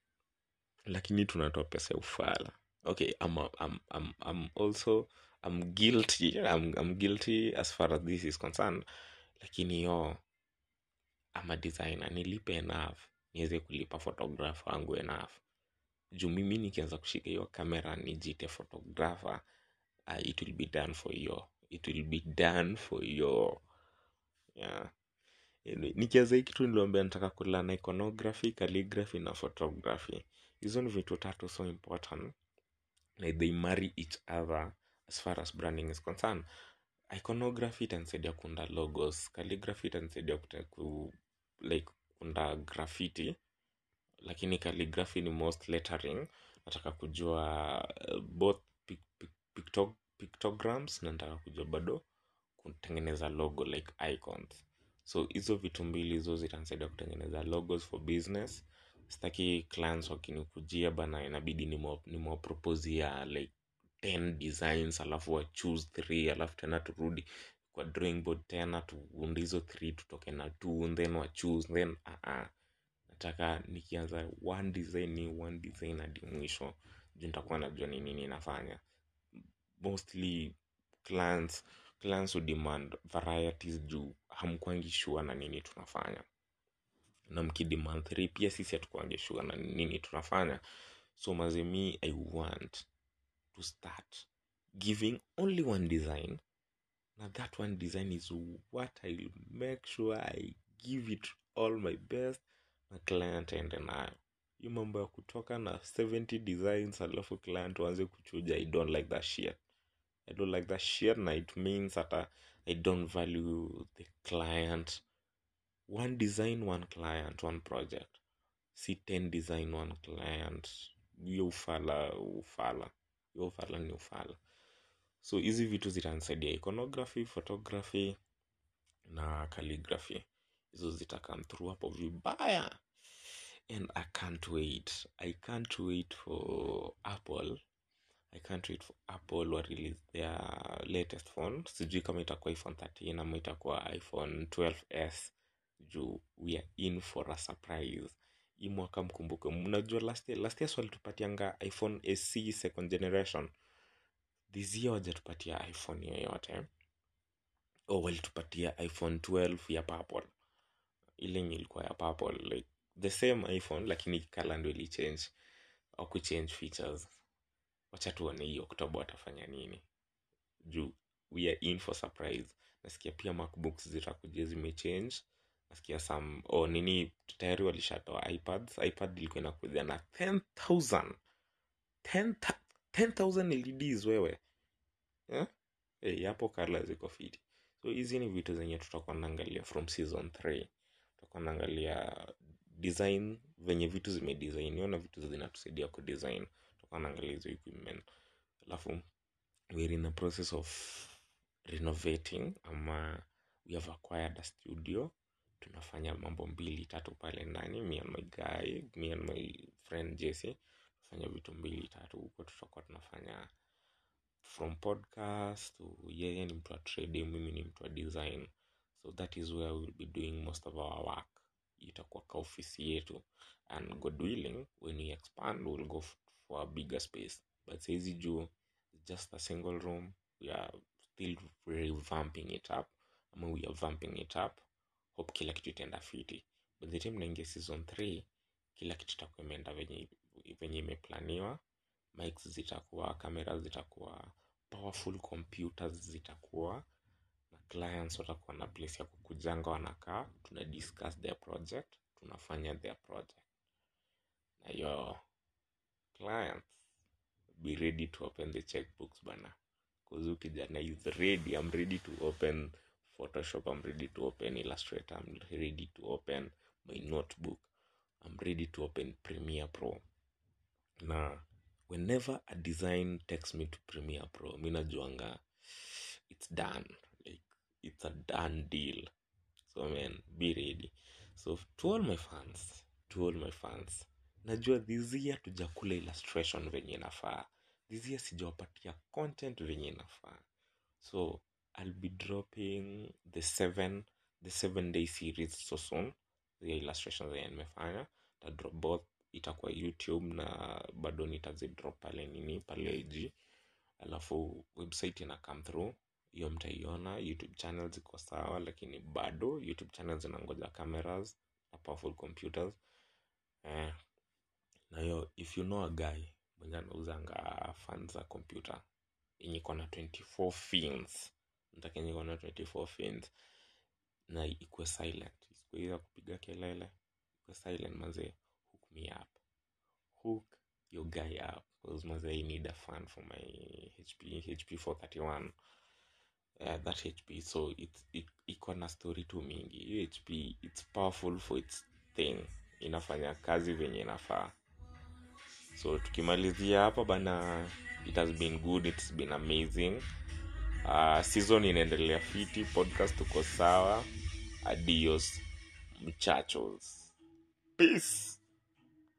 Speaker 1: lakini tunatoa pesa ya ufala okay I'm, I'm, I'm, I'm also I'm guilty I'm, I'm guilty as far as this is concerned lakini yo I'm a designer nilipe enough niweze kulipa photographer wangu enough juu mimi nikianza kushika hiyo kamera nijite photographer uh, it will be done for you it will be done for you yeah Anyway, nikianza hii kitu niliambia nataka kulana iconography calligraphy na photography hizo ni vitu tatu so important like they marry each other as far as branding is concerned iconography itanisaidia kuunda logos calligraphy itanisaidia kute- ku, like kuunda graffiti lakini calligraphy ni most lettering nataka kujua uh, both pic, pic, picto, pictograms na nataka kujua bado kutengeneza logo like icons so hizo vitu mbili hizo zitanisaidia kutengeneza logos for business sitaki clients wakinikujia bana inabidi nimewapropozia like 10 designs alafu wa choose 3 alafu tena turudi kwa drawing board tena tuunde hizo 3 tutoke na 2 then wa choose then uh -uh. nataka nikianza one design ni one design hadi mwisho juu nitakuwa najua ni nini nafanya mostly clients clients will demand varieties juu hamkwangi sure na nini tunafanya na mkidemand 3 pia sisi hatukwangi sure na nini tunafanya so mazemi i want to start giving only one design na that one design is what i will make sure i give it all my best na client aende nayo hii mambo ya kutoka na 70 designs alafu client waanze kuchuja i don't like that shit i don't like that shit na it means hata i don't value the client one design one client one project si 10 design one client hiyo ufala ufala hiyo ufala ni ufala so hizi vitu zitanisaidia iconography photography na calligraphy hizo zita come through hapo vibaya and i can't wait i can't wait for apple i can't wait for apple wa release their latest phone sijui kama itakuwa iphone 13 ama itakuwa iphone 12s juu we are in for a surprise hii mwaka mkumbuke mnajua last year, last year swalitupatianga iphone ac second generation this year wajatupatia iphone yoyote o walitupatia iphone 12 ya purple ile yenye ilikuwa ya purple like the same iphone lakini kala ndo ilichange au kuchange features wacha tuone hii oktoba watafanya nini juu we are in for surprise nasikia pia macbooks zitakuja zimechange nasikia some oh, nini tayari walishatoa ipads ipad ilikuwa inakuja na 10000 10,000 10000 leds wewe eh? hey, hapo kala ziko fiti so hizi ni vitu zenye tutakuwa naangalia from season 3 tutakuwa naangalia design venye vitu zimedesigniwa na vitu zinatusaidia kudesign tutakuwa naangalia hizo equipment alafu we're in a process of renovating ama we have acquired a studio tunafanya mambo mbili tatu pale ndani me and my guy me and my friend jesse tunafanya vitu mbili tatu huko tutakuwa tunafanya from podcast to yeye ni mtu wa trading mimi ni mtu wa design so that is where we'll be doing most of our work itakuwa ka ofisi yetu and god willing when we expand we'll go f- for a bigger space but saizi juu just a single room we are still revamping it up ama we are vamping it up hope kila kitu itaenda fiti by the time naingia season 3 kila kitu itakuwa imeenda venye venye imeplaniwa mics zitakuwa kamera zitakuwa powerful computers zitakuwa na clients watakuwa na place ya kukujanga wanakaa tuna discuss their project tunafanya their project na yo clients be ready to open the checkbooks bana kuzu kijana is ready i'm ready to open photoshop i'm ready to open illustrator i'm ready to open my notebook i'm ready to open premiere pro na whenever a design takes me to premiere pro mi najuanga it's done like it's a done deal so man be ready so to all my fans to all my fans najua this year tujakula illustration venye inafaa this year sijawapatia content venye inafaa so i'll be dropping the seven the seven day series so soon the illustrations zenye nimefanya tadrop both itakuwa youtube na bado nitazidrop pale nini pale ig alafu website ina come through hiyo mtaiona youtube channel ziko sawa lakini bado youtube channel zinangoja cameras na powerful computers eh, na hiyo if you know a guy mwenye anauzanga fan za computer yenye iko na 24 fins nataka yenye iko na 24 fins na ikuwe silent isikuwe ya kupiga kelele ikuwe silent mazee hook me up hook your guy up because mazee i need a fan for my hp hp 431 uh, that hp so it's it, iko na story tu mingi hiyo hp it's powerful for its thing inafanya kazi venye inafaa so tukimalizia hapa bana it has been good it's been amazing uh, season inaendelea fiti podcast tuko sawa adios mchachos peace